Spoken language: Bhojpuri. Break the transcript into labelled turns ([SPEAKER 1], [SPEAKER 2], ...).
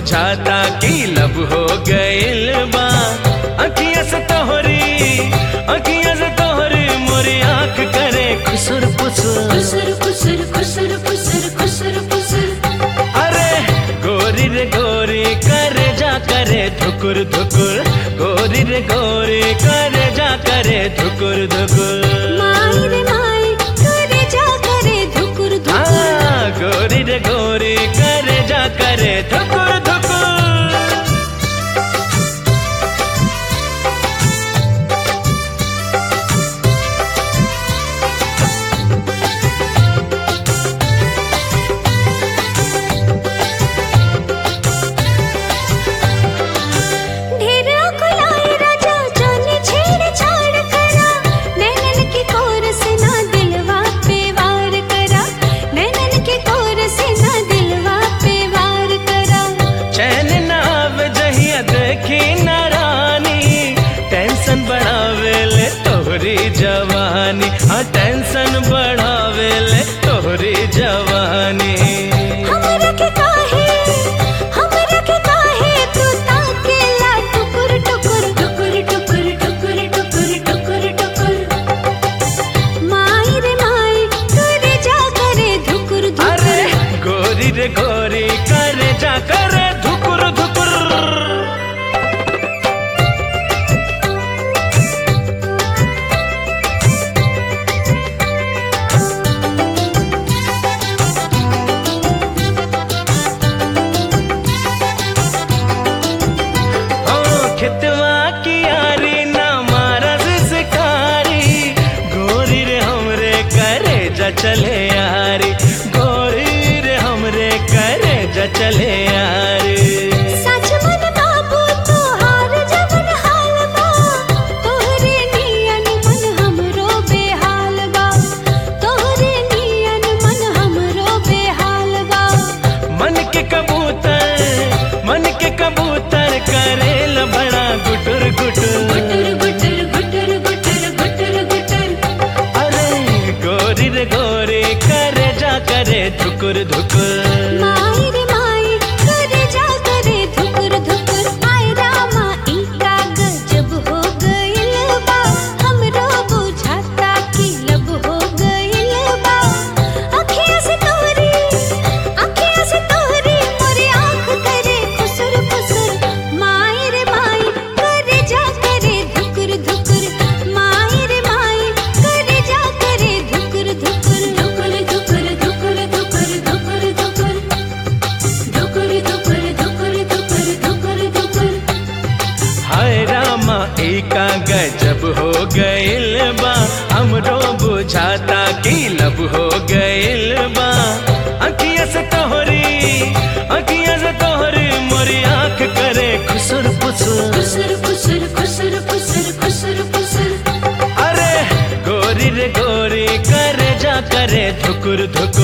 [SPEAKER 1] बुझाता कि लब हो गइल बा अखिया से तोहरी अखिया से तोहरी मोरी आंख करे खुसुर पुसुर
[SPEAKER 2] खुसर खुसर खुसर खुसर खुसर खुसर
[SPEAKER 1] अरे गोरी रे गोरी करे जा करे धुकुर धुकुर गोरी रे गोरी करे जा करे धुकुर धुकुर
[SPEAKER 2] माई रे माई करे जा करे धुकुर धुकुर
[SPEAKER 1] हाँ, गोरी रे गोरी करे जा करे धुकुर धुकुर
[SPEAKER 2] ढेरा खुलाए राजा जाने छेड़ छाड़ करा नैनन के कोर से ना दिलवा पे वार करा नैनन के कोर से ना दिलवा पे वार करा
[SPEAKER 1] चैन ना आवे जहिया देखी ना रानी टेंशन बढ़ावे ले तोहरी जवानी हाँ टेंशन बढ़ावे ले तोहरी जवानी
[SPEAKER 2] हमरा के काहे हमरा के काहे तू ताकेला टुकुर टुकुर टुकुर टुकुर टुकुर टुकुर टुकुर टुकुर माई रे माई करे जा करे धुकुर
[SPEAKER 1] अरे
[SPEAKER 2] धुकुर
[SPEAKER 1] गोरी रे गोरी करे जा करे धुकुर धुकुर ओ खितवा की यारी ना मारा सिकारी गोरी रे हमरे करे जा चले यारी गोरी रे हमरे करे जा चले यारी
[SPEAKER 2] सच मन बाबू तोहार जवन हाल बा तोहरे नियन मन हमरो बेहाल बा तोहरे नियन मन हमरो बेहाल बा
[SPEAKER 1] मन के कबूतर मन के कबूतर करेल बड़ा गुटुर गुटुर
[SPEAKER 2] गुटर गुटर गुटर गुटर गुटर गुटर
[SPEAKER 1] अरे गोरी रे गोरी करे जा करे धुकुर धुकुर
[SPEAKER 2] माई रे माई करे जा करे धुकुर धुकुर आय रामा ई कागज जब हो गइल बा हमरो बुझाता कि लब हो गइल बा अखियाँ से तोहरी अखियाँ से तोहरी मोरे आँख करे खुसर खुसर माई रे माई करे जा करे धुकुर धुकुर माई रे माई करे जा करे धुकुर धुकुर धुकुर धुकुर धुकुर धुकुर धुकुर धुकुर धुकुर धुकुर धुकुर धुकुर धुकुर धुकुर
[SPEAKER 1] हाय रामा एका गजब हो गइल बा हमरो बुझाता कि लब हो गइल बा अखिया से तोहरी अखिया से तोहरी मोरी आंख करे खुसुर पुसुर
[SPEAKER 2] खुसर खुसर खुसर खुसर खुसर खुसर
[SPEAKER 1] अरे गोरी रे गोरी करे जा करे धुकुर धुकुर